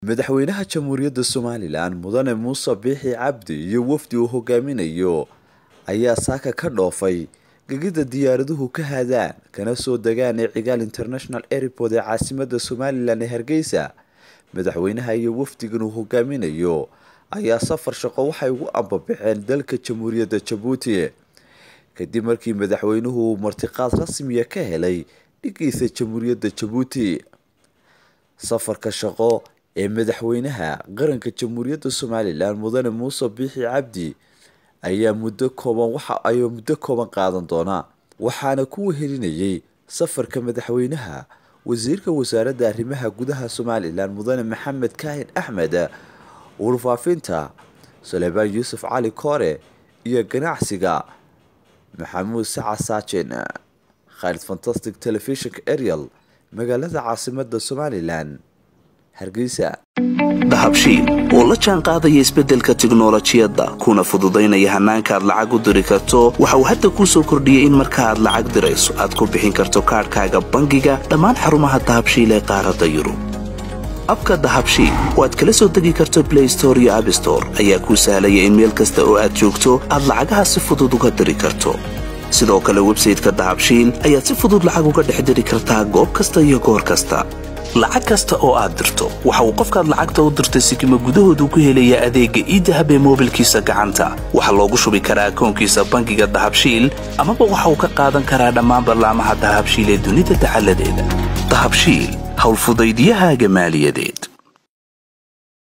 madaxweynaha jamhuuriyadda somalilan mudane muuse biixi cabdi iyo wafdi uu hogaaminayo ayaa saaka ka dhoofay gegida diyaaraduhu ka hadaan kana soo degaan ee cigaal international airport ee caasimada somalilan ee hargeysa madaxweynaha iyo wafdigan uu hogaaminayo ayaa safar shaqo waxay ugu ambabaxeen dalka jamhuuriyadda jabuuti kadib markii madaxweynuhu uu martiqaad rasmiya ka helay dhigiisa jamhuuriyadda jabuuti safarka shaqo ee madaxweynaha qaranka jamhuuriyadda somalilan mudane muuse biixi cabdi ayaa muddo kooban waxa ay muddo kooban qaadan doona waxaana ku wehelinayay safarka madaxweynaha wasiirka wasaaradda arrimaha gudaha somalilan mudane maxamed kaahin axmed warfaafinta suleymaan yuusuf cali koore iyo ganacsiga maxamuud saca saajen khaalid fantastic telefishinka ariel magaalada caasimada somalilan hargeysa dahabshiil oo la jaan qaadaya isbeddelka tiknolojiyadda kuna fududaynaya hannaanka aad lacag u diri karto waxa uu hadda kuu soo kordhiyey in marka aad lacag dirayso aad ku bixin karto kaadhkaaga bangiga dhammaan xarumaha dahabshiil ee qaaradda yurub abka dahabshiil oo aad kala soo degi karto blay store iyo abstore ayaa kuu sahlaya in meel kasta oo aad joogto aad lacagaha si fudud uga diri karto sidoo kale websayteka dahabshiil ayaad si fudud lacag uga dhex diri kartaa goob kasta iyo goor kasta lacag kasta oo aad dirto waxa uu qofkaad lacagta u dirtay sikima gudahoodu ku helayaa adeegga iidahab ee moobilkiisa gacanta waxaa loogu shubi karaa akoonkiisa bangiga dahabshiil amaba waxa uu ka qaadan karaa dhammaan ballaamaha dahabshiil ee dunida dacaladeeda dahabshiil howlfudaydiyahaaga maaliyadeed